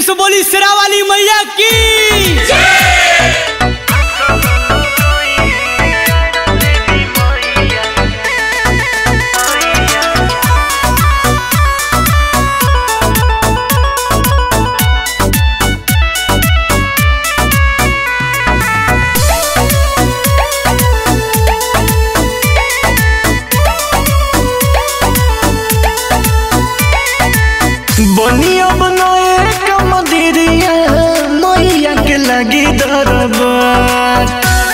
से बोली सिरा वाली मैया की बनिया बनाए कमदिरिया मैया के लगी दरबार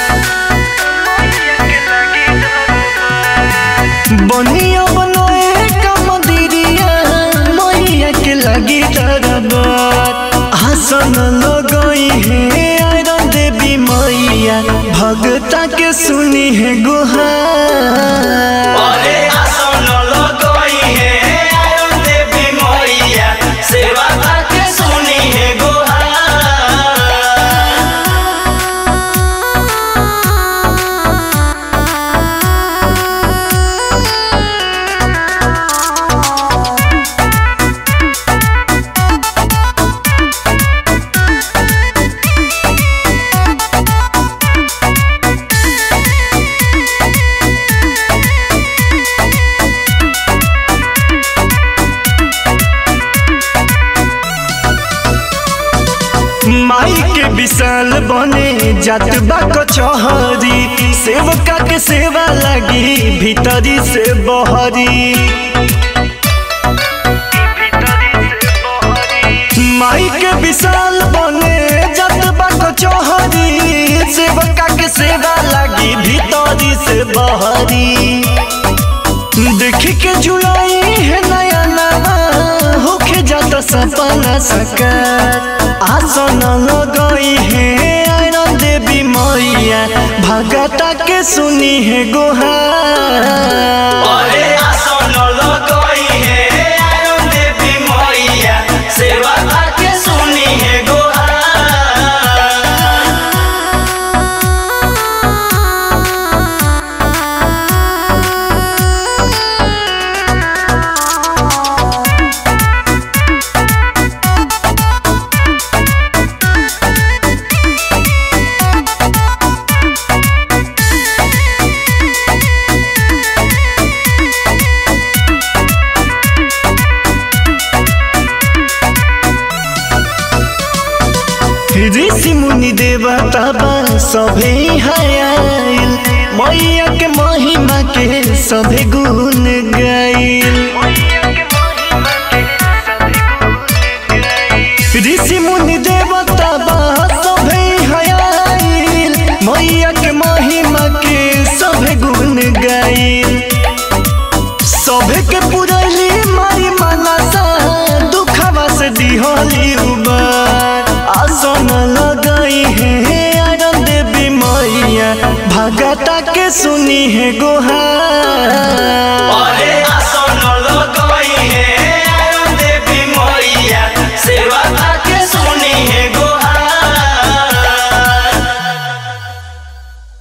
बनिया बनाए कमदिरिया मैया के लगी दरबार हसन लगई है आयरन देवी मैया भगता के सुनी है गुहार अरे आसन लगई है आयरन देवी मैया सेवा के सुनी है गोहार माई के विशाल बने जात बा कचहरी सेवका के सेवा लगी भीतरी से बहरी माई के विशाल बने जात बा कचहरी सेवका के सेवा लगी भीतरी से बहरी देखी के जुलाई है नया नवा होके जाता सपना सकार आसन लगई है आयरन देवी मैया भगता के सुनी है गोहार अरे आसन लगई है आयरन देवी मैया सेवा के सुनी है गोहार ऋषि मुनि देवता बा सभे हयाइल मैया के महिमा के सभे गुण गाइल ऋषि मुनि देवता बा सभे हयाइल मैया के महिमा के सभे गुण गाइल सभे के पुरैली माई मनसा दुखवा से दिहली उबार आसन लगई है आयरन देवी मैया भगता के सुनी है गोहार अरे आसन लगई